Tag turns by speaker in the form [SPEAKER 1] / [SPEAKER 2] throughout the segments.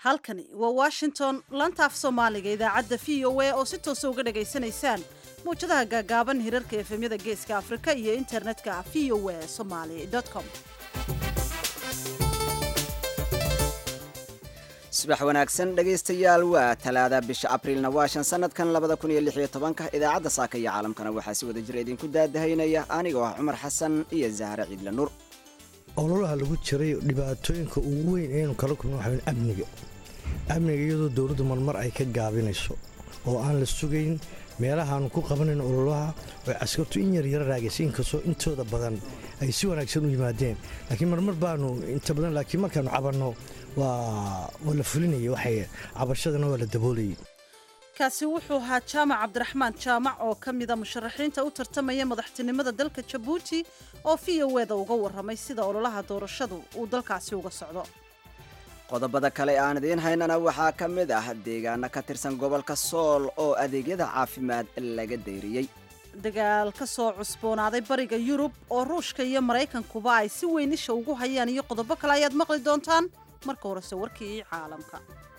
[SPEAKER 1] halkani waa washington lantaaf soomaaliga idaacadda v o a oo si toosa uga dhagaysanaysaan mawjadaha gaagaaban hirarka efemyada geeska afrika iyo internetka v o a somaly com
[SPEAKER 2] subax wanaagsan dhegaystayaal waa talaada bisha abriilna waa shan sanadkan labada kun iyo lix iyo tobanka idaacadda saaka iyo caalamkana waxaa si wada jira idinku daadahaynaya anigoo ah cumar xasan iyo zahre ciidla nuur
[SPEAKER 3] ololaha lagu jiray dhibaatooyinka ugu weyn aynu kala kulno waxaa amniga amniga iyadoo dowladdu marmar ay ka gaabinayso oo aan la sugayn meelahaanu ku qabanayn ololaha oo caskartu in yar yara raagaysa inkastoo intooda badan ay si wanaagsan u yimaadeen laakiin marmar baanu inta badan laakiin markaanu cabanno waa la fulinaya waxay cabashadana waa la daboolayay
[SPEAKER 1] kaasi wuxuu ahaa jaamac cabdiraxmaan jaamac oo ka mida musharaxiinta u tartamaya madaxtinimada dalka jabuuti oo v o eda uga warramay sida ololaha doorashadu uu dalkaasi uga socdo
[SPEAKER 2] qodobada kale aan idiin haynana waxaa ka mid ah deegaano ka tirsan gobolka sool oo adeegyada caafimaad laga dayriyey
[SPEAKER 1] dagaal ka soo cusboonaaday bariga yurub oo ruushka iyo maraykankuba ay si weyn isha ugu hayaan iyo qodobo kale ayaad maqli doontaan marka horese warkii caalamka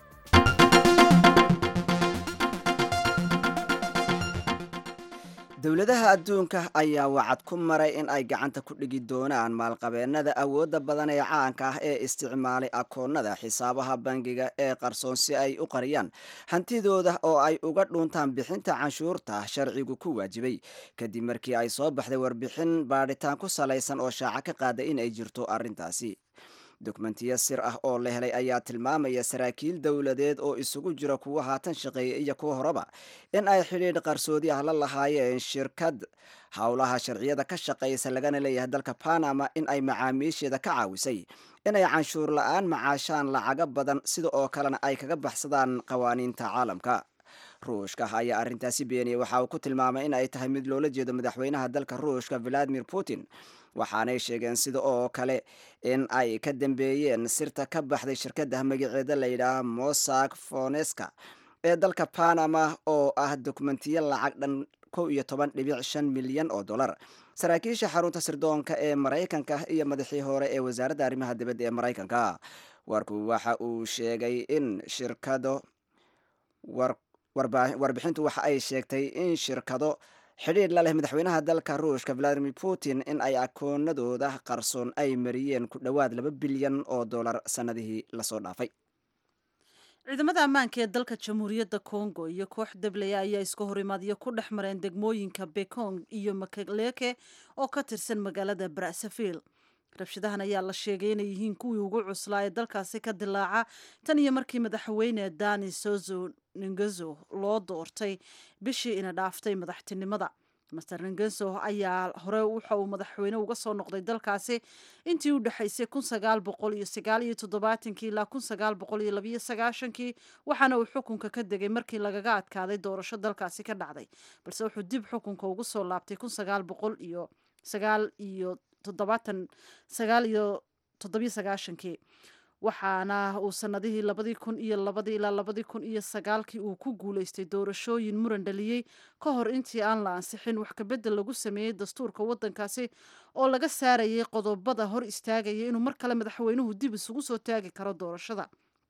[SPEAKER 2] dowladaha adduunka ayaa wacad ku maray in ay gacanta ku dhigi doonaan maalqabeennada awoodda badan ee caanka ah ee isticmaalay akoonnada xisaabaha bangiga ee qarsoon si ay u qariyaan hantidooda oo ay uga dhuuntaan bixinta canshuurta sharcigu ku waajibay kadib markii ay soo baxday warbixin baadhitaan ku salaysan oo shaaca ka qaaday in ay jirto arrintaasi dokumentiyo sir ah oo la helay ayaa tilmaamaya saraakiil dowladeed oo isugu jira kuwa haatan shaqeeya iyo kuwa horeba in ay xidhiidh qarsoodi ah la lahaayeen shirkad howlaha sharciyada ka shaqaysa lagana leeyahay dalka panama in ay macaamiisheeda ka caawisay inay canshuur la-aan macaashaan lacaga badan sida oo kalena ay kaga baxsadaan qawaaniinta caalamka ruushka ayaa arrintaasi beeniyey waxa uu ku tilmaamay in ay tahay mid loola jeedo madaxweynaha dalka ruushka valadimir putin waxaanay sheegeen sida oo kale in ay ka dambeeyeen sirta ka baxday shirkadda magaceeda la yidhaaha mosak foneska ee dalka panama oo ah dokumentiyo lacag dhan kow iyo toban dhibic shan milyan oo dollar saraakiisha xarunta sirdoonka ee maraykanka iyo madaxii hore ee wasaaradda arrimaha dibadda ee maraykanka warku waxa uu sheegay in shirkado warbixintu waxa ay sheegtay in shirkado xidhiidh la leh madaxweynaha dalka ruushka valadimir putin in ay akoonadooda qarsoon ay mariyeen ku dhowaad laba bilyan oo dollar sannadihii lasoo dhaafay
[SPEAKER 1] ciidamada ammaanka ee dalka jamhuuriyadda congo iyo koox dablaya ayaa iska horimaadyo ku dhex mareen degmooyinka bekong iyo makaleke oo ka tirsan magaalada brazzaville rabshadahan ayaa la sheegay inay yihiin kuwii ugu cuslaa ee dalkaasi ka dilaaca tan iyo markii madaxweyne dani sozo ningezo loo doortay bishii ina dhaaftay madaxtinimada master ningezo ayaa hore waxa uu madaxweyne uga soo noqday dalkaasi intii u dhexaysay kun sagaal boqol iyo sagaal iyo toddobaatankii ilaa kun sagaal boqol iyo labiyo sagaashankii waxaana uu xukunka ka degay markii lagaga adkaaday doorasho dalkaasi ka dhacday balse wuxuu dib xukunka ugu soo laabtay kun sagaal boqol iyo sagaal iyo toddobaatan sagaal iyo toddobiyo sagaashankii waxaana uu sanadihii labadii kun iyo labadii ilaa labadii kun iyo sagaalkii uu ku guulaystay doorashooyin muran dhaliyey ka hor intii aan la ansixin wax kabedel lagu sameeyey dastuurka waddankaasi oo laga saarayay qodobada hor istaagaya inuu mar kale madaxweynuhu dib isugu soo taagi karo doorashada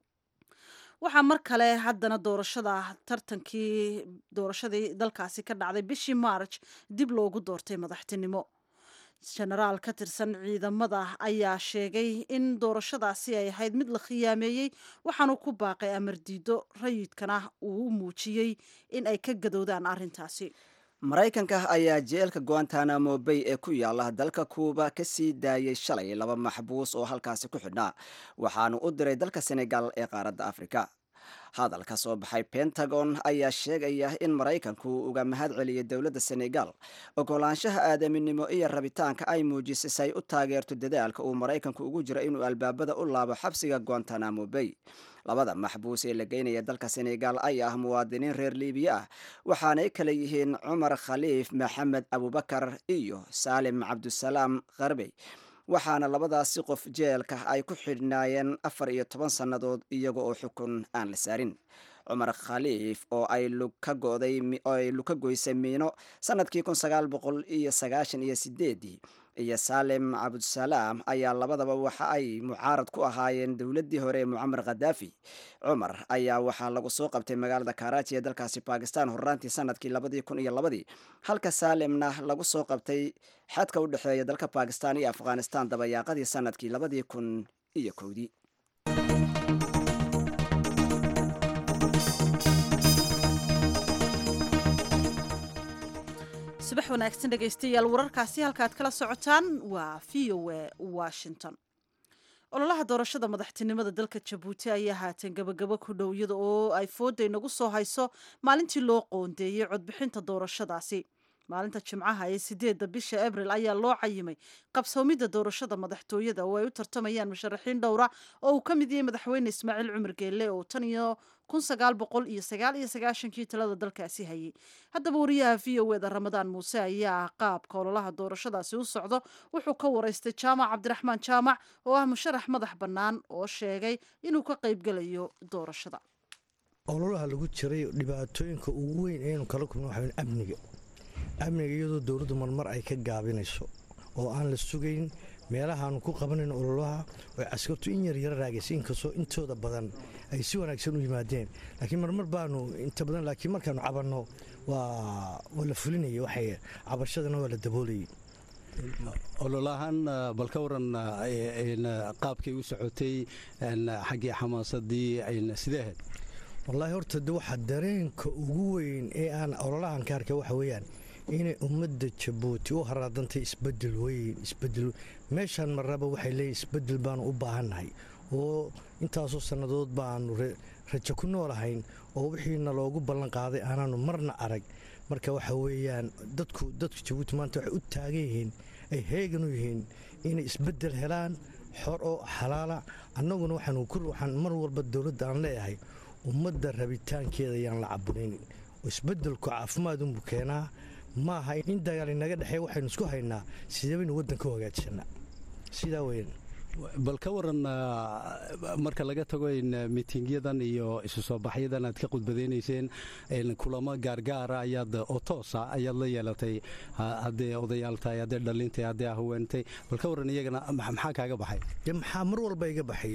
[SPEAKER 1] waxaa mar kale haddana doorashada tartankii doorashadii dalkaasi ka dhacday bishii march dib loogu doortay madaxtinimo jenaraal ka tirsan ciidamada ayaa sheegay in doorashadaasi ay ahayd mid la khiyaameeyey waxaanu ku baaqay amar diido rayidkana uu u muujiyey in ay ka gadowdaan arrintaasi
[SPEAKER 2] maraykanka ayaa jeelka guantanamo bay ee ku yaala dalka kuuba ka sii daayay shalay laba maxbuus oo halkaasi ku xidhnaa waxaanu u diray dalka senegal ee qaaradda afrika hadal ka soo baxay pentagon ayaa sheegaya in maraykanku uga mahad celiyay dowladda senegal ogolaanshaha aadaminimo iyo rabitaanka ay muujisay si ay u taageerto dadaalka uu maraykanku ugu jiro inuu albaabada u laabo xabsiga guantanamo bay labada maxbuus ee la geynaya dalka senegal ayaa ah muwaadiniin reer libiya ah waxaanay kala yihiin cumar khaliif maxamed abubakar iyo saalim cabdusalaam kharbey waxaana labadaasi qof jeelka ay ku xidhnaayeen afar iyo toban sannadood iyaga oo xukun aan la saarin cumar khaliif oo ay luka goday oo ay luka goysay miino sanadkii kun sagaal boqol iyo sagaashan iyo sideedii iyo saalem cabdusalaam ayaa labadaba waxa ay mucaarad ku ahaayeen dowladdii hore ee mucamar khadaafi cumar ayaa waxaa lagu soo qabtay magaalada karachi ee dalkaasi bakistan horraantii sanadkii labadii kun iyo labadii halka saalemna lagu soo qabtay xadka u dhexeeya dalka bakistan iyo afghanistan dabayaaqadii sanadkii labadii kun iyo kowdii
[SPEAKER 1] subax wanaagsan dhegaystayaal wararkaasi halkaad kala socotaan waa v o a washington ololaha doorashada madaxtinimada dalka jabuuti ayaa haatan gabagabo ku dhow iyada oo ay fooda inagu soo hayso maalintii loo qoondeeyey codbixinta doorashadaasi maalinta jimcaha ee sideedda bisha abril ayaa loo cayimay qabsoomidda doorashada madaxtooyada oo ay u tartamayaan musharaxiin dhowra oo uu ka mid yahay madaxweyne ismaaciil cumar geelle oo tan iyo kun sagaal boqol iyo sagaal iyo sagaashankii talada dalkaasi hayay haddaba wariyaha v o eda ramadaan muuse ayaa qaabka ololaha doorashadaasi u socdo wuxuu ka waraystay jaamac cabdiraxmaan jaamac oo ah musharax madax bannaan oo sheegay inuu ka qaybgelayo doorashada
[SPEAKER 3] ololaha lagu jiray dhibaatooyinka ugu weyn eenu kala kulmin waxa amniga amniga iyadoo dowladdu marmar ay ka gaabinayso oo aan la sugayn meelahaanu ku qabanayn ololaha oo caskartu in yar yara raagaysa inkastoo intooda badan ay si wanaagsan u yimaadeen laakiin marmar baanu inta badan laakiin markaanu cabanno waa waa la fulinaya waxay cabashadana waa la daboolayay
[SPEAKER 4] ololahan bal ka waran qaabkay u socotay xaggii xamaasadii sidee ahayd
[SPEAKER 3] wallaahi horta de waxa dareenka ugu weyn ee aan ololahan ka arkay waxa weeyaan inay ummadda jabuuti u haraadantay isbedel weyn isbedel meeshaan marraba waxay leeyihin isbedel baanu u baahannahay oo intaasoo sannadood baanu rajo ku noolahayn oo wixiina loogu ballan qaaday aanaanu marna arag marka waxa weeyaan dadku dadku jabuuti maanta waxay u taagan yihiin ay heegan u yihiin inay isbedel helaan xor oo xalaala annaguna waxaan mar walba dowladda aan leeyahay ummadda rabitaankeeda ayaan la caburin oo isbedelku caafimaadunbuu keenaa ma aha in dagaal inaga dhexeey waxaynu isku haynaa sideebaynu waddanka u hagaajsanaa sidaa weyn
[SPEAKER 4] bal ka waran marka laga tago miitingyadan iyo isu soo baxyadan aad ka khudbadaynayseen kulamo gaargaara ayaad oo toosa ayaad la yeelatay haddee odayaal tahay haddee dhalintay haddee haweentay bal ka waran iyagana maxaa kaaga baxay
[SPEAKER 3] de maxaa mar walba iga baxay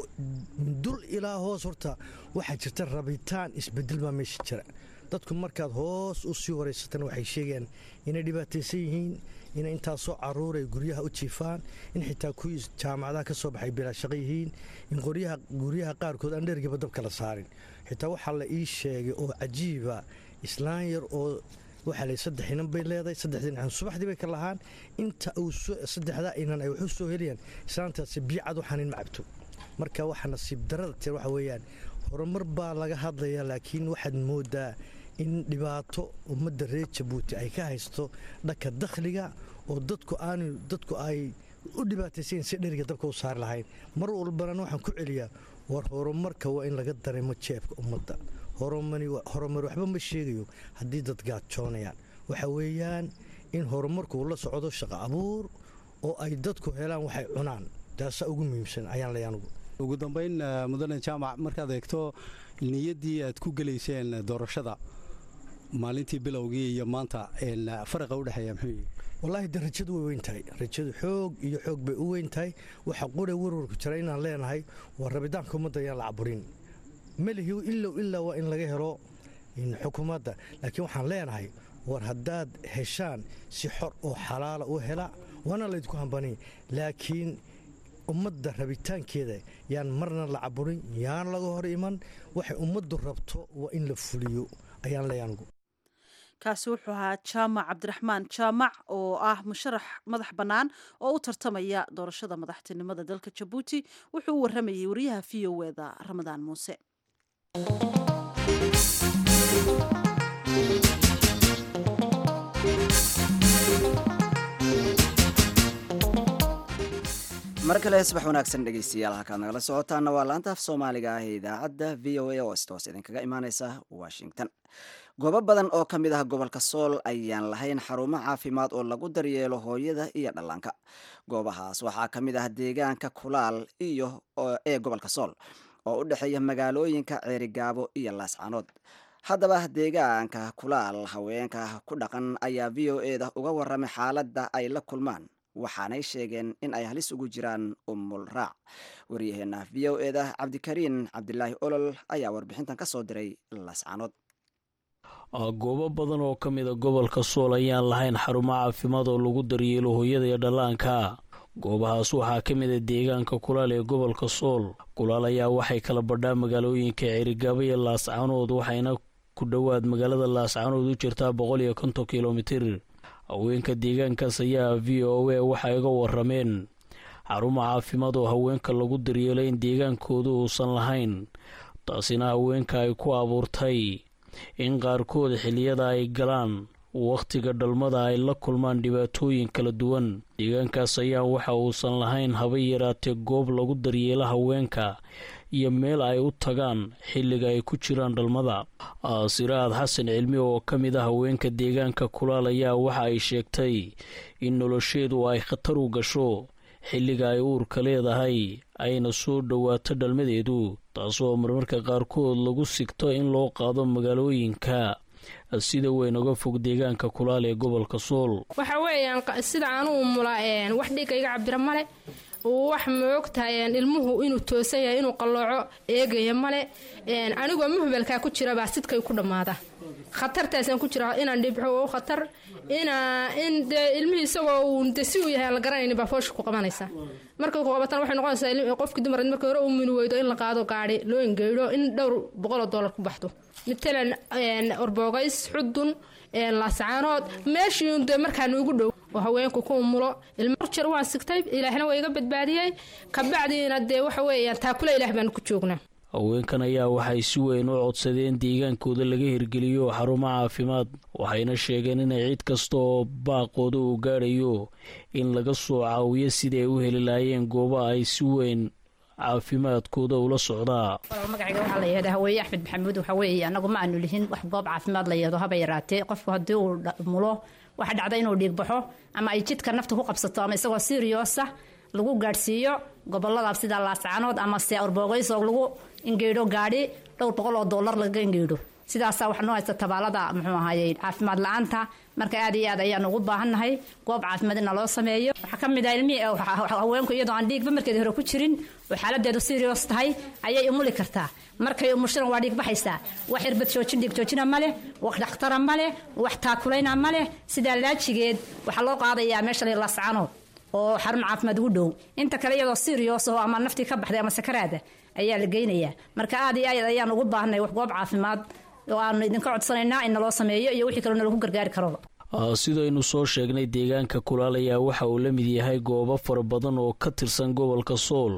[SPEAKER 3] dul ilaa hoos horta waxaa jirta rabitaan isbedel baa meesha jira dadku markaad hoos u sii horaysatana waxay sheegayaan inay dhibaataysan yihiin inay intaasoo caruur ay guryaha u jiifaan in xitaa kuwii jaamacadaha ka soo baxay bilaashaqo yihiin in guryaha qaarkood aan dhergiba dabka la saarin xitaa waxaa la ii sheegay oo cajiiba islaan yar oo waxaa la saddex inan bay leedahay saddexdii inan subaxdii bay ka lahaan inta uu saddexdaa inan ay waxu soo helayaan islaantaasi biicad waxaan in ma cabto marka waxa nasiib darada tir waxa weeyaan horumar baa laga hadlayaa laakiin waxaad moodaa in dhibaato ummadda reer jabuuti ay ka haysto dhanka dakhliga oo dadku aanu dadku ay u dhibaataysayn si dheriga dabka u saari lahayn mar walbana waxaan ku celiyaa war horumarka waa in laga dareemo jeebka ummadda horumar waxba ma sheegayo haddii dad gaajoonayaan waxa weeyaan in horumarku la socdo shaqo abuur oo ay dadku helaan waxay cunaan taasaa ugu muhiimsan ayaan leeyahay anugu
[SPEAKER 4] ugu dambayn mudane jaamac markaad eegto niyaddii aad ku gelayseen doorashada maalintii bilowgii iyo maanta faraqa udhexeeya muxuu yihi
[SPEAKER 3] wallaahi de rajadu way weyn tahay rajadu xoog iyo xoog bay u weyn tahay waxa qura warwarku jira inaan leenahay waa rabitaanka ummadda ayaan la caburin melihi ilow ilaa waa in laga helo xukuumadda laakiin waxaan leenahay war haddaad heshaan si xor oo xalaala u hela waana laydinku hambaniy laakiin ummadda rabitaankeeda yaan marna la caburin yaan laga hor iman waxay ummaddu rabto waa in la fuliyo ayaan leeyahay anugu
[SPEAKER 1] kaasi wuxuu ahaa jaamac cabdiraxmaan jaamac oo ah musharax madax bannaan oo u tartamaya doorashada madaxtinimada dalka jabuuti wuxuu u waramayay wariyaha v o eda ramadaan muuse
[SPEAKER 2] mar kale subax wanaagsan dhegeystayaal halkaad nagala socotaana waa laanta af soomaaliga ah ee idaacadda v o a oo istoos idinkaga imaaneysa washington goobo badan oo ka mid ah gobolka sool ayaan lahayn xarumo caafimaad oo lagu daryeelo hooyada iyo dhallaanka goobahaas waxaa ka mid ah deegaanka kulaal iyo ee gobolka sool oo u dhexeeya magaalooyinka ceerigaabo iyo laascanood haddaba deegaanka kulaal haweenka ku dhaqan ayaa v o eda uga waramay xaaladda ay la kulmaan waxaanay sheegeen in ay halis ugu jiraan umul raac waryaheena v o eda cabdikariin cabdilaahi olol ayaa warbixintan ka soo diray lascanood
[SPEAKER 5] goobo badan oo ka mida gobolka sool ayaan lahayn xarumo caafimaad oo lagu daryeelo hooyada iyo dhallaanka goobahaas waxaa ka mida deegaanka kulaal ee gobolka sool kulaal ayaa waxay kala badhaa magaalooyinka cirigaabo iyo laascanood waxayna ku dhowaad magaalada laascanood u jirtaa boqol iyo konton kilomitir haweenka deegaankaas ayaa v o a waxay iga warameen xarumo caafimaad oo haweenka lagu daryeelo in deegaankooda uusan lahayn taasina haweenka ay ku abuurtay in qaarkood xilliyada ay galaan wakhtiga dhalmada ay la kulmaan dhibaatooyin kala duwan deegaankaas ayaa waxa uusan lahayn haba yaraatee goob lagu daryeelo haweenka iyo meel ay u tagaan xilliga ay ku jiraan dhalmada siraad xasan cilmi oo ka mid a haweenka deegaanka kulaal ayaa waxa ay sheegtay in nolosheedu ay khatar u gasho xilliga ay uurka leedahay ayna soo dhowaato dhalmadeedu taasoo marmarka qaarkood lagu sigto in loo qaado magaalooyinka sida weyn uga fog deegaanka kulaal ee gobolka sool
[SPEAKER 6] waxa weeyaan sida anuu mula wax dhiga iga cabira male wax maogtahay ilmuhu inuu toosan yahay inuu qallooco eegaya male anigoo muhbalkaa ku jira baa sidkay ku dhammaada khatartaasaan ku jira inaan dhibxo oo khatar inaa in dee ilmihii isagoo uu de si uu yahay aan la garanaynin baa foosha ku qabanaysa markay ku qabatan waxay noqonaysaa qofkii dumar markii hore uu mini weydo in la qaado gaadhi loo engeydho in dhowr boqoloo dollar ku baxdo matalan orboogays xudun laasacaanood meeshii de markaa nuugu dhow oo haweenku ku umulo ilmo jer waan sigtay ilaahna waa iga badbaadiyey kabacdiina dee waxa weeyaan taakula ilaah baanu ku joognaa
[SPEAKER 5] haweenkan ayaa waxay si weyn u codsadeen deegaankooda laga hirgeliyo xarumo caafimaad waxayna sheegeen inay cid kasta oo baaqooda uu gaadhayo in laga soo caawiyo sidii ay u heli lahaayeen gooba ay si weyn caafimaadkooda ula socdaa
[SPEAKER 7] magacayga waxaa la yihahdaa haweye axmed maxamuud waxa weeye annagu ma aanu lihin wax goob caafimaad la yado haba yaraatee qofku haddii uu mulo waxa dhacda inuu dhiig baxo ama ay jidka nafta ku qabsato ama isagoo siriyoosa lagu gaadhsiiyo gobolada sida laascanood ama se orboogeys oo lagu ingeydho gaadhi dhowr boqol oo dollar laga ingeydho sidaasaa wax noo haysta tabaalada muxuu ahaye caafimaad la-aanta marka aad iyo aad ayaan ugu baahannahay goob caafimaad ina loo sameeyo waxaa ka mid ah ilmihii haweenku iyadoo aan dhiigba markeedi hore ku jirin oo xaaladeedu serious tahay ayay umuli kartaa markay umushiran waa dhiig baxaysaa wax irbad joojin dhiig joojina ma leh wax dhakhtara ma leh wax taakulayna ma leh sidaa laajigeed waxaa loo qaadayaa meesha lascanood oo xarun caafimaad ugu dhow inta kale iyadoo serious oo ama naftii ka baxday ama sakaraada ayaa la geynayaa marka aad iyo aad ayaan ugu baahnay wax goob caafimaad oo aanu idinka codsanaynaa in naloo sameeyo iyo wixii kaloo nalagu gargaari karoba
[SPEAKER 5] sidaynu soo sheegnay deegaanka kulaal ayaa waxa uu la mid yahay goobo fara badan oo ka tirsan gobolka sool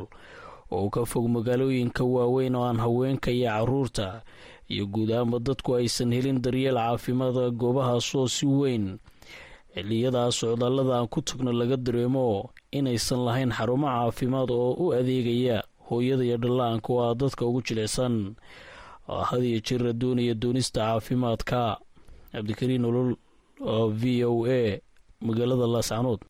[SPEAKER 5] oo ka fog magaalooyinka waaweyn oo aan haweenka iyo caruurta iyo guud ahaanba dadku aysan helin daryeel caafimaada goobahaasoo si weyn xiliyadaa socdaallada aan ku tagno laga dareemo inaysan lahayn xarumo caafimaad oo u adeegaya hooyada iyo dhallaanka oo ah dadka ugu jilicsan hadiyo jira doonaya doonista caafimaadka cabdikariin olol v o a magaalada laascanood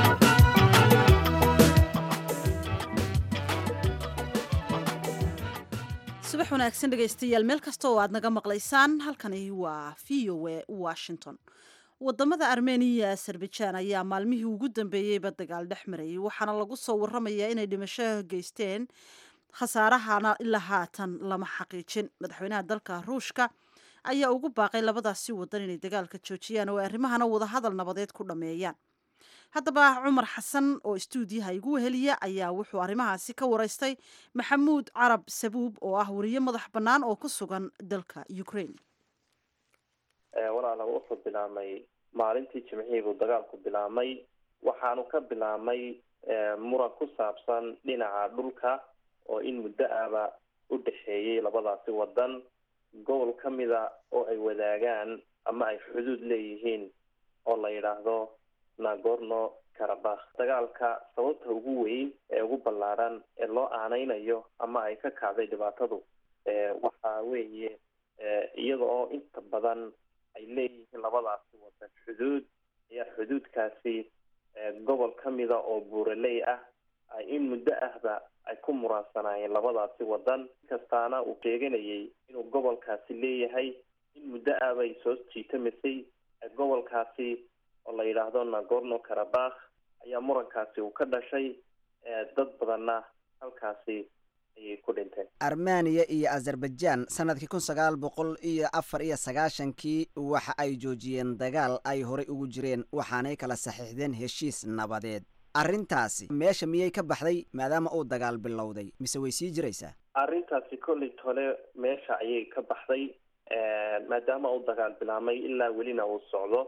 [SPEAKER 1] subax wanaagsan dhegaystayaal meel kasta oo aad naga maqlaysaan halkani waa v o a washington wadamada armeniya iyo azerbajaan ayaa maalmihii ugu dambeeyeyba dagaal dhex marayay waxaana lagu soo waramayaa inay dhimasho geysteen khasaarahana ilaa haatan lama xaqiijin madaxweynaha dalka ruushka ayaa ugu baaqay labadaasi wadan inay dagaalka joojiyaan oo ay arrimahana wadahadal nabadeed ku dhammeeyaan haddaba cumar xasan oo istuudiyaha igu weheliya ayaa wuxuu arrimahaasi ka waraystay maxamuud carab sabuub oo ah wariye madax bannaan oo ku sugan dalka ukraine
[SPEAKER 8] walaala wuxuu bilaabmay maalintii jimcihii buu dagaalku bilaabmay waxaanu ka bilaabmay muran ku saabsan dhinaca dhulka oo in muddo ahba u dhexeeyey labadaasi wadan gobol ka mida oo ay wadaagaan ama ay xuduud leeyihiin oo la yidhaahdo nagorno karabakh dagaalka sababta ugu weyn ee ugu ballaaran ee loo aaneynayo ama ay ka kacday dhibaatadu waxa weeye iyada oo inta badan ay leeyihiin labadaasi wadan xuduud ayaa xuduudkaasi gobol ka mida oo buuraley ah in muddo ahba ay ku muraansanaayeen labadaasi wadan kastaana uu sheeganayay inuu gobolkaasi leeyahay in muddo ah bay soo jiitamisay gobolkaasi oo la yidhaahdo nagorno karabakh ayaa murankaasi uu ka dhashay dad badanna halkaasi ayay ku dhinteen
[SPEAKER 2] armeniya iyo azerbaijan sanadkii kun sagaal boqol iyo afar iyo sagaashankii waxa ay joojiyeen dagaal ay horey ugu jireen waxaanay kala saxiixdeen heshiis nabadeed arrintaasi meesha miyay ka baxday maadaama uu dagaal bilowday mise way sii jiraysaa
[SPEAKER 8] arrintaasi kolley tole meesha ayay ka baxday maadaama uu dagaal bilaabmay ilaa welina uu socdo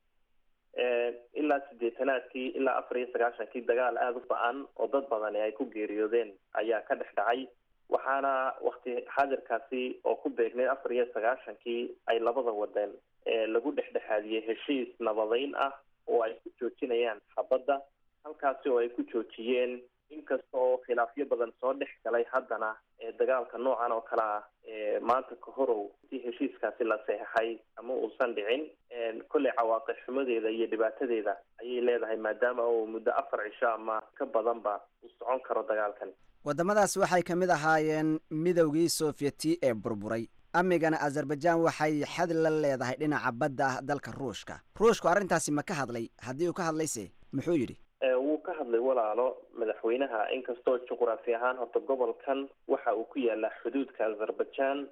[SPEAKER 8] ilaa sideetanaadkii ilaa afar iyo sagaashankii dagaal aada u ba-an oo dad badani ay ku geeriyoodeen ayaa ka dhex dhacay waxaana wakti xaadirkaasi oo ku beegneyd afar iyo sagaashankii ay labada wadan lagu dhexdhexaadiyey heshiis nabadeyn ah oo ay ku joojinayaan xabadda halkaasi oo ay ku joojiyeen inkasta oo khilaafyo badan soo dhex galay haddana dagaalka noocan oo kale ah maanta kahorow intii heshiiskaasi la seexay ama uusan dhicin kolley cawaaqib xumadeeda iyo dhibaatadeeda ayay leedahay maadaama uu muddo afar cisho ama ka badanba uu socon karo dagaalkan
[SPEAKER 2] waddamadaas waxay ka mid ahaayeen midowgii sovyeti ee burburay amigana azerbaijan waxay xad la leedahay dhinaca badda ah dalka ruushka ruushku arrintaasi ma ka hadlay haddii uu ka hadlayse muxuu yidhi
[SPEAKER 8] wuu ka hadlay walaalo madaxweynaha inkastoo juqraafi ahaan horta gobolkan waxa uu ku yaalaa xuduudka azerbaijan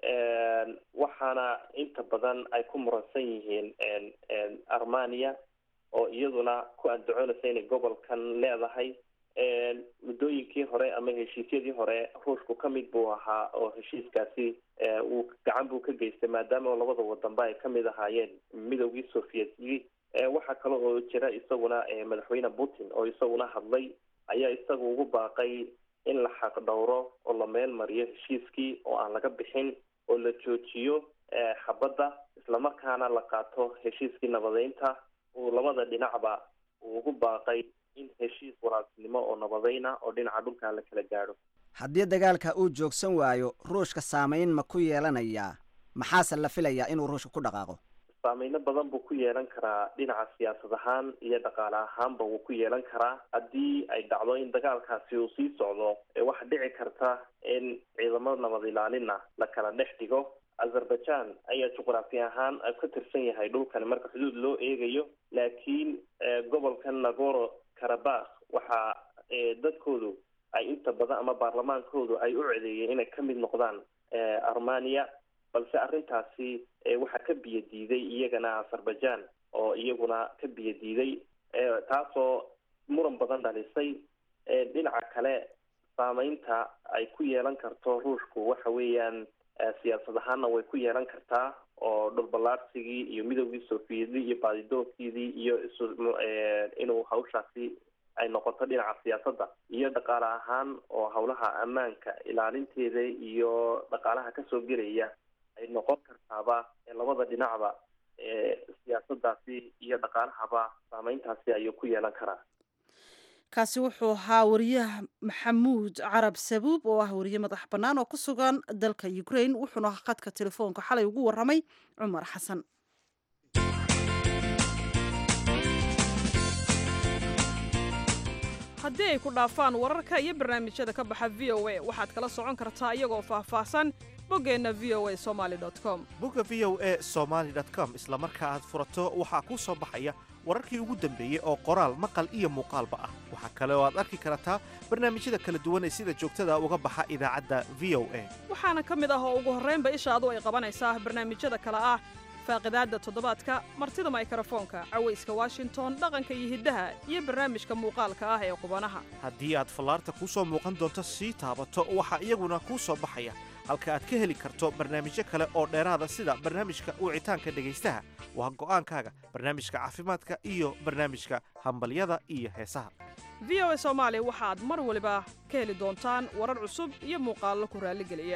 [SPEAKER 8] waxaana inta badan ay ku muransan yihiin armenia oo iyaduna ku andacoonaysa inay gobolkan leedahay muddooyinkii hore ama heshiisyadii hore ruushku ka mid buu ahaa oo heshiiskaasi uu gacan buu ka geystay maadaama labada wadanba ay kamid ahaayeen midowgii sovietki waxaa kale oo jira isaguna madaxweyne putin oo isaguna hadlay ayaa isaga ugu baaqay in la xaq dhowro oo la meel mariyo heshiiskii oo aan laga bixin oo la joojiyo xabadda islamarkaana la qaato heshiiskii nabadeynta uu labada dhinacba uu ugu baaqay in heshiis walaasnimo oo nabadeyna oo dhinaca dhulka la kala gaadho
[SPEAKER 2] haddii dagaalka uu joogsan waayo ruushka saamayn ma ku yeelanayaa maxaase la filayaa inuu ruushka ku dhaqaaqo
[SPEAKER 8] saameyno badan buu ku yeelan karaa dhinaca siyaasad ahaan iyo dhaqaale ahaanba wuu ku yeelan karaa haddii ay dhacdo in dagaalkaasi uu sii socdo waxaa dhici karta in ciidamo nabad ilaalina la kala dhex dhigo azerbaijan ayaa juqraafi ahaan ka tirsan yahay dhulkani marka xuduud loo eegayo laakiin gobolka nagoro karabakh waxa dadkoodu ay inta badan ama baarlamaankoodu ay u codeeyeen inay ka mid noqdaan armenia balse arrintaasi waxaa ka biyo diiday iyagana azerbaijan oo iyaguna ka biyo diiday taasoo muran badan dhalisay dhinaca kale saameynta ay ku yeelan karto ruushku waxa weeyaan siyaasad ahaanna way ku yeelan kartaa oo dhulballaarsigii iyo midowgii sofiyeedii iyo baadidoonkiidii iyo inuu hawshaasi ay noqoto dhinaca siyaasadda iyo dhaqaale ahaan oo howlaha ammaanka ilaalinteeda iyo dhaqaalaha kasoo gelaya ay noqon kartaaba labada dhinacba siyaasadaasi iyo dhaqaalahaba saameyntaasi ayuu ku yeelan karaa
[SPEAKER 1] kaasi wuxuu ahaa wariyaha maxamuud carab sabuub oo ah wariye madax bannaan oo ku sugan dalka ukraine wuxuuna khadka telefoonka xalay ugu waramay cumar xasan
[SPEAKER 9] haddii ay ku dhaafaan wararka iyo barnaamijyada ka baxa v o a waxaad kala socon kartaa iyagoo faahfaahsan boggeenna v o a somaali com
[SPEAKER 10] bogga v o a somaali com isla marka aad furato waxaa kuu soo baxaya wararkii ugu dambeeyey oo qoraal maqal iyo muuqaalba ah waxaa kale oo aad arki kartaa barnaamijyada kala duwan ee sida joogtada uga baxa idaacadda v o a
[SPEAKER 9] waxaana ka mid ah oo ugu horraynba ishaadu ay qabanaysaa barnaamijyada kale ah faaqidaadda toddobaadka martida maykrofoonka cawayska washington dhaqanka iyo hiddaha iyo barnaamijka muuqaalka ah ee qubanaha
[SPEAKER 10] haddii aad fallaarta kuu soo muuqan doonto sii taabato waxaa iyaguna kuu soo baxaya halka aad ka heli karto barnaamijyo kale oo dheeraada sida barnaamijka wicitaanka dhegaystaha waa go'aankaaga barnaamijka caafimaadka iyo barnaamijka hambalyada iyo heesaha
[SPEAKER 9] v o a soomaali waxaad mar waliba ka heli doontaan warar cusub iyo muuqaallo ku raalligeliya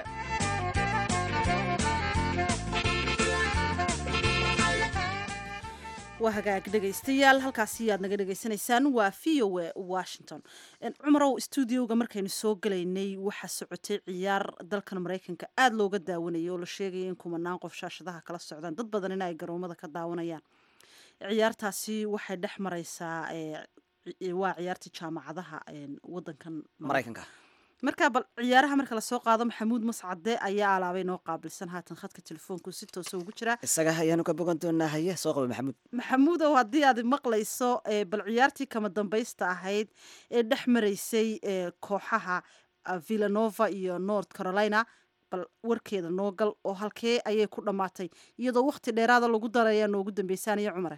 [SPEAKER 1] waa hagaag dhegaystayaal halkaasi aad naga dhegaysanaysaan waa v o a washington cumarow stuudioga markaynu soo gelaynay waxaa socotay ciyaar dalkan maraykanka aada looga daawanayay oo la sheegaya in kumanaan qof shaashadaha kala socdaan dad badan in ay garoomada ka daawanayaan ciyaartaasi waxay dhex mareysaa waa ciyaartii jaamacadaha wadankan
[SPEAKER 2] maraykanka
[SPEAKER 1] marka bal ciyaaraha marka lasoo qaado maxamuud mascade ayaa alaabay noo qaabilsan haatan khadka telefoonku si toosa ugu jiraa
[SPEAKER 2] isaga ayaanu ka bogan doonaa haye soo qaba maxamuud
[SPEAKER 1] maxamuudow haddii aad maqlayso ee bal ciyaartii kama dambaysta ahayd ee dhex maraysay ee kooxaha ah, villanova iyo north carolina bal warkeeda noo gal oo halkee ayay ku dhammaatay iyadoo waqti dheeraada lagu darayaa noogu dambaysaanaya cumare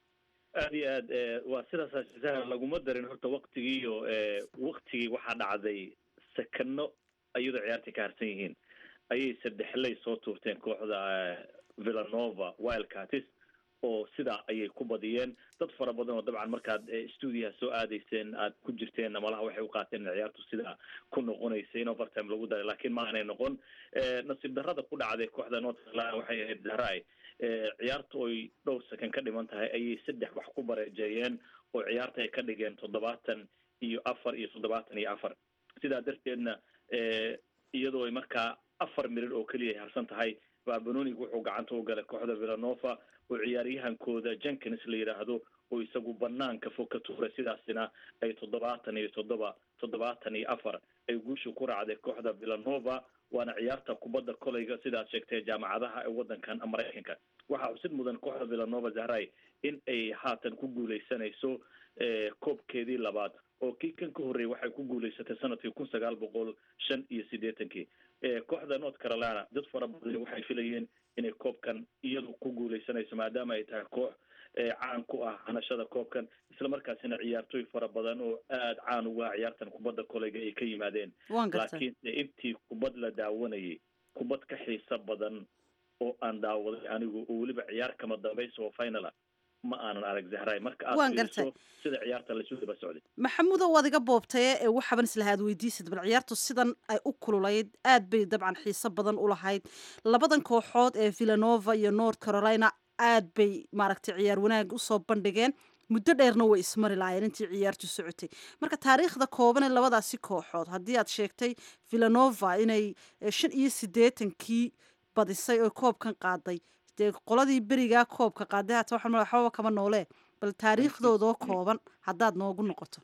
[SPEAKER 11] aad iyo aad eh, waa sidaas ashisaha laguma darin horta waktigiiyo waktigii waxaa dhacday sekano iyadoo ciyaartii ka harsan yihiin ayay saddexley soo tuurteen kooxda eh, villanova wildcatis oo sidaa ayay ku badiyeen dad fara badan oo dabcan markaad eh, stuudiyaha soo aadayseen aad ku jirteen malaha waxay u qaateen in ciyaartu sidaa ku noqonaysa in overtime lagu daray laakiin ma aanay noqon Eh, nasiib darrada ku dhacday kooxda north carolina waxay ahayd zahrai Eh, ciyaartu oy dhowr second ka dhiman tahay ayay saddex wax ku bareejeeyeen oo ciyaarta ay ka dhigeen toddobaatan iyo afar iyo toddobaatan iyo afar sidaa darteedna eh, iyadoo ay markaa afar mirir oo keliya ay harsan tahay baa banonig wuxuu gacanta u galay kooxda villanova oo ciyaaryahankooda jenkins la yidhaahdo oo isagu banaanka fog ka tuuray sidaasina ay toddobaatan iyo toddoba toddobaatan iyo afar ay guusha ku raacday kooxda villanova waana ciyaarta kubadda kolayga sidaad sheegtay jaamacadaha ee wadankan maraykanka waxaa xusid mudan kooxda villanova zahrai in ay haatan ku guuleysanayso eh, koobkeedii labaad oo kii kan ka horreeyay waxay ku guuleysatay sanadkii kun sagaal boqol shan iyo siddeetankii Eh, kooxda north carolina dad fara badan waxay filayeen inay koobkan iyadu ku guuleysanayso maadaama ay tahay koox eh, caan ku ah hanashada koobkan isla markaasina ciyaartooy fara badan oo aada caan uga ah ciyaartan kubadda kolayga ay ka yimaadeen
[SPEAKER 1] waan gartay
[SPEAKER 11] laakiin intii kubad la daawanayay kubad ka xiiso badan oo aan daawaday anigu oo weliba ciyaar kama dambaysa oo final ah ma aanan arag zahray marka aad
[SPEAKER 1] Waan
[SPEAKER 11] fiiriso
[SPEAKER 1] gartay.
[SPEAKER 11] sida ciyaarta laysu daba socday
[SPEAKER 1] maxamuudow waad iga boobtaye ee waxaaban islahaad weydiisad bal ciyaartu sidan ay u kululayd aad bay dabcan xiiso badan u lahayd labadan kooxood ee villanova iyo north carolina aad bay maaragtay ciyaar wanaag usoo bandhigeen muddo dheerna way ismari lahaayeen intii ciyaartu socotay marka taariikhda kooban ee labadaasi kooxood haddii aad sheegtay villanova inay eh, shan iyo siddeetankii badisay oo koobkan qaaday dee qoladii berigaa koobka qaaday hata waxaan maleeyaa waxbaba kama noolee bal taariikhdoodoo kooban haddaad noogu noqoto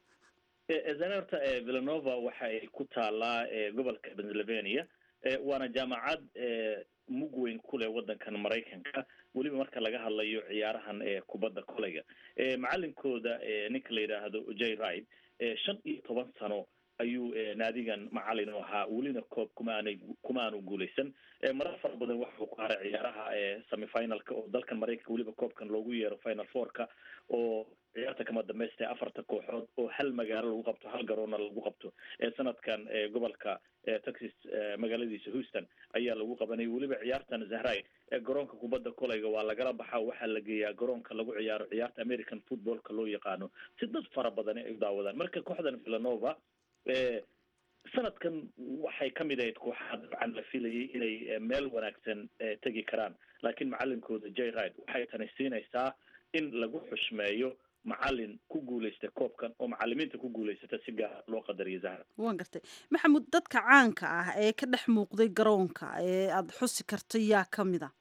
[SPEAKER 11] zane horta eh, villanova waxa ay ku taalaa eh, gobolka pennsylvania Eh, waana jaamacad eh, mug weyn ku leh wadankan maraykanka weliba marka laga hadlayo ciyaarahan ee kubadda kolayga Eh, macalinkooda eh, ninka la yidhaahdo j ride eh, shan iyo toban sano ayuu eh, naadigan macalin u ahaa welina koob kuma aanay kuma aanu guuleysan Eh, marar fara badan waxa uu ku haray ciyaaraha ee semifinalka oo dalkan maraykanka weliba koobkan loogu yeero final fourka oo ciyaarta kama dambaysta ee afarta kooxood oo hal magaalo lagu qabto hal garoona lagu qabto ee sanadkan ee gobolka ee texas ee magaaladiisa houston ayaa lagu qabanayay weliba ciyaartan zahray ee garoonka kubadda kolayga waa lagala baxaa waxaa la geeyaa garoonka lagu ciyaaro ciyaarta american footballka loo yaqaano si dad fara badan ay u daawadaan marka kooxdan villanova ee sanadkan waxay ka mid ahayd kooxaha dabcan la filayay inay eh, meel wanaagsan eh, tegi karaan laakiin macalinkooda j ride waxay tani siinaysaa in lagu xushmeeyo macalin ku guuleysta koobkan oo macalimiinta ku guuleysata si gaar loo qadariyo zahra
[SPEAKER 1] waan gartay maxamuud dadka caanka ah ee ka dhex muuqday garoonka ee aada xusi karto yaa ka mid a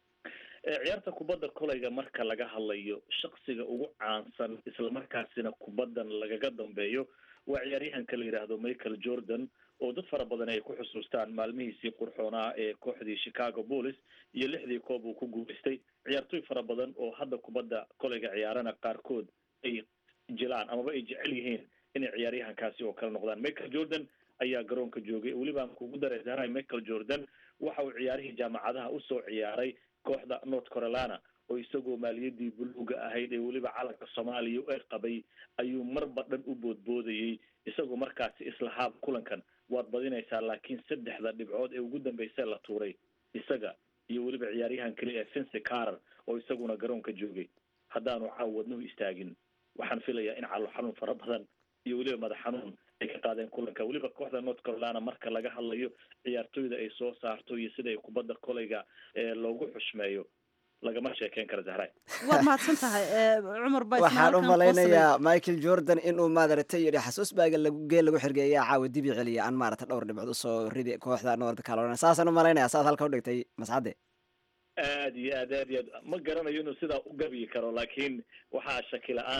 [SPEAKER 11] Eh, ciyaarta kubadda kolayga marka laga hadlayo shaksiga ugu caansan islamarkaasina kubaddan lagaga dambeeyo waa ciyaaryahanka la yidhaahdo michael jordan oo dad fara badan ay ku xusuustaan maalmihiisii qurxoonaa ee kooxdii chicago bullis iyo lixdii koob uu ku guuleystay ciyaartooy fara badan oo hadda kubadda kolayga ciyaarana qaarkood ay jilaan amaba ay jecel yihiin inay ciyaaryahankaasi oo kale noqdaan michael jordan ayaa garoonka joogay weliba aan kugu daray zahray michael jordan waxa uu ciyaarihii jaamacadaha usoo ciyaaray kooxda north carolina oo isagoo maaliyadii buluuga ahayd ee weliba calanka soomaaliya u qabay ayuu marba dhan u boodboodayey isagoo markaasi islahaab kulankan waad badinaysaa laakiin saddexda dhibcood ee ugu dambaysa la tuuray isaga iyo weliba ciyaaryahan kale ee fincy carrer oo isaguna garoonka joogay haddaanu caaw wadnuhu istaagin waxaan filayaa in calo xanuun fara badan iyo weliba madax xanuun ay ka qaadeen kulanka weliba kooxda north carolina marka laga hadlayo ciyaartooyda ay soo saarto iyo sida ay kubadda kolayga ee loogu xushmeeyo lagama sheekeyn karo zahray
[SPEAKER 1] waad mahadsan tahay eh, cumar baa isna
[SPEAKER 2] waxaan u
[SPEAKER 1] halkan
[SPEAKER 2] malaynayaa michael jordan inuu maaragtay yidhi xasuus baaga lagu geel lagu xirgeeya caawa dib i celiya aan maaragtay dhowr dhibcood usoo ridi kooxda north carolina saasaan u malaynayaa saad halka u dhigtay mascade
[SPEAKER 11] aad iyo aad aad iyo aad ma garanayo inuu sidaa u gabiyi karo laakiin waxaa shaki la-aana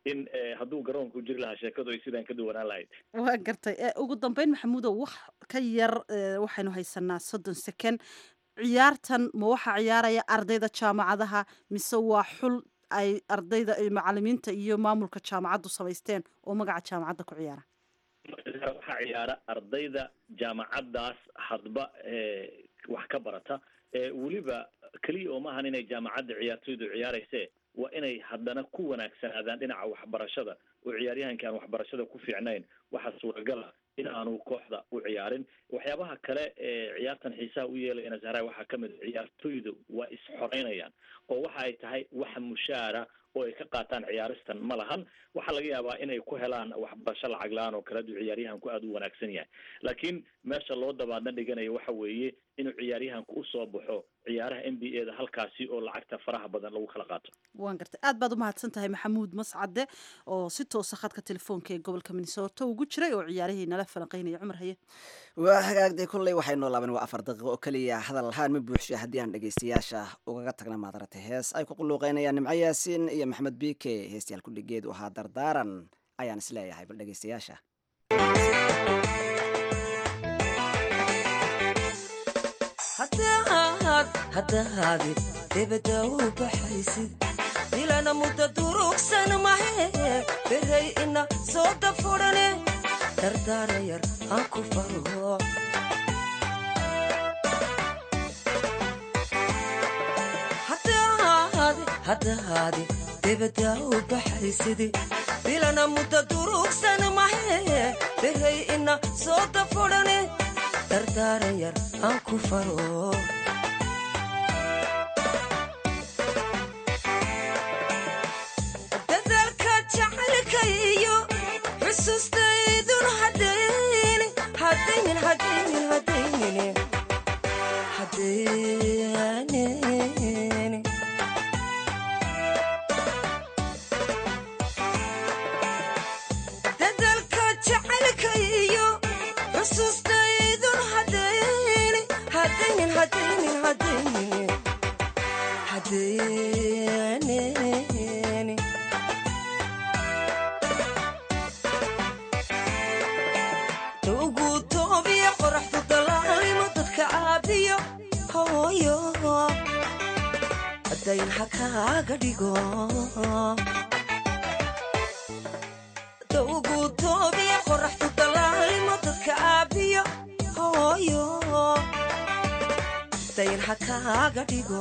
[SPEAKER 11] in hadduu garoonku jiri lahaa sheekadu ay sidaan ka duwanaan lahayd
[SPEAKER 1] waa gartay ugu dambeyn maxamuudow wax ka yar waxaynu haysanaa soddon second ciyaartan ma waxaa ciyaaraya ardayda jaamacadaha mise waa xul ay ardayda macalimiinta iyo maamulka jaamacaddu samaysteen oo magaca jaamacadda ku ciyaara
[SPEAKER 11] waxaa ciyaara ardayda jaamacaddaas hadba wax ka barata weliba keliya oo maahan inay jaamacadda ciyaartoydu ciyaarayse waa inay haddana ku wanaagsanaadaan dhinaca waxbarashada oo ciyaaryahanka aan waxbarashada ku fiicnayn waxaa suuragala in aanu kooxda u ciyaarin waxyaabaha kale ee ciyaartan xiisaha u yeelayana zahra waxaa ka mid a ciyaartoydu waa is-xoreynayaan oo waxa ay tahay wax mushaara oo ay ka qaataan ciyaaristan ma lahan waxaa laga yaabaa inay ku helaan waxbarasho lacag la-aan oo kale aduu ciyaaryahanku aada u wanaagsan yahay laakiin meesha loo dabaadna dhiganayo waxa weeye inuu ciyaaryahanku usoo baxo ciyaaraha n b a da halkaasi oo lacagta faraha badan lagu kala qaato
[SPEAKER 1] waan gartay aad baad umahadsan tahay maxamuud mascade oo si toosa khadka telefoonka ee gobolka minnesota ugu jiray oo ciyaarihii nala falanqeynaya cumar haye
[SPEAKER 2] waa hagaagday kulley waxay noo laaban waa afar daqiiqo oo keliya hadal ahaan ma buuxsha haddii aan dhegaystayaasha ugaga tagna maadarata hees ay ku quluuqeynayaan nimco yaasiin iyo maxamed biike heestayaal kudhigeedu ahaa dardaaran ayaan isleeyahay bal dhegaystayaasha
[SPEAKER 12] haddahaadi debada u baxaysid dilana mudda durugsan mahe beray ina soo dafurane dardaara yar aan ku faro haddahaadi debada u baxaysid dilana mudda durugsan mahe beray ina soo dafurane dardaara yar aan ku faro dadaalka jacaylkaiyo xusuustaydun hadaynin hadaynin hadaynin hadaynin hadaynin dadaalka jacaylkaiyo xusuustaydun hadaynin hadaynin hadaynin hadaynin hadaynin ugu toobiya qoraxdu dalaalimo dadka caabiyo hooyo dayn ha kaaga dhigo ugu toobiya qoraxdu dalaalimo dadka caabiyo hooyo dayn ha kaaga dhigo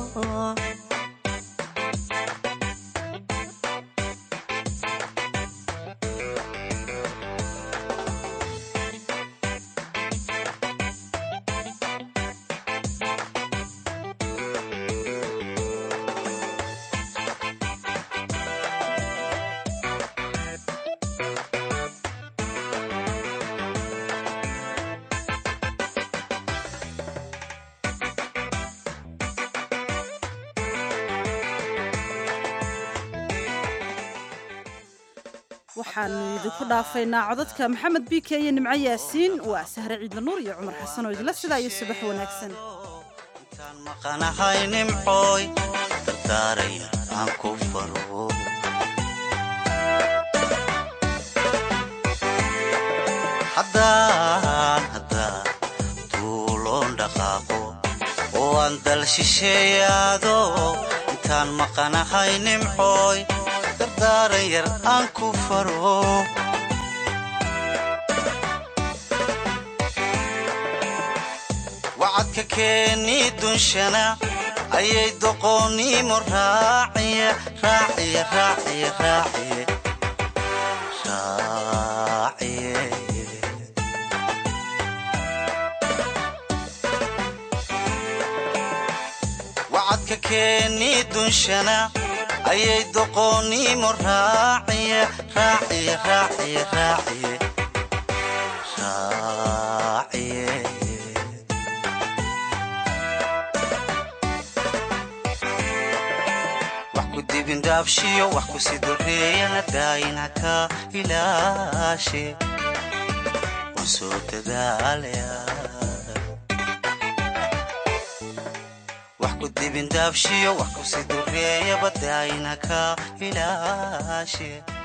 [SPEAKER 1] waxaanu idinku dhaafaynaa codadka maxamed biike iyo nimco yaasiin waa sahre ciidla nuur iyo cumar xasan oo idinla sidaa iyo subax wanaagsan
[SPEAKER 13] maqanahay nimcooy dardaaraya aan ku faro haddaan haddaan tuuloon dhaqaaqo oo aan dal shisheeyaado intaan maqanahay nimcooy dardaaran yar aan ku faro wacadka keeni dunshana ayay doqoonnimo raaciye raaciye raaciye raaciye raaciye wacadka keeni dunshana ayay doqoonnimo raaciye raaciye raaciye raaciye raaciye wax ku dibindaabshiyo wax ku sidoreeyana daayina ka ilaashe waan soo dadaalaya wax ku dibindaabshiyo wax kusi dureeya badayna ka ilaashe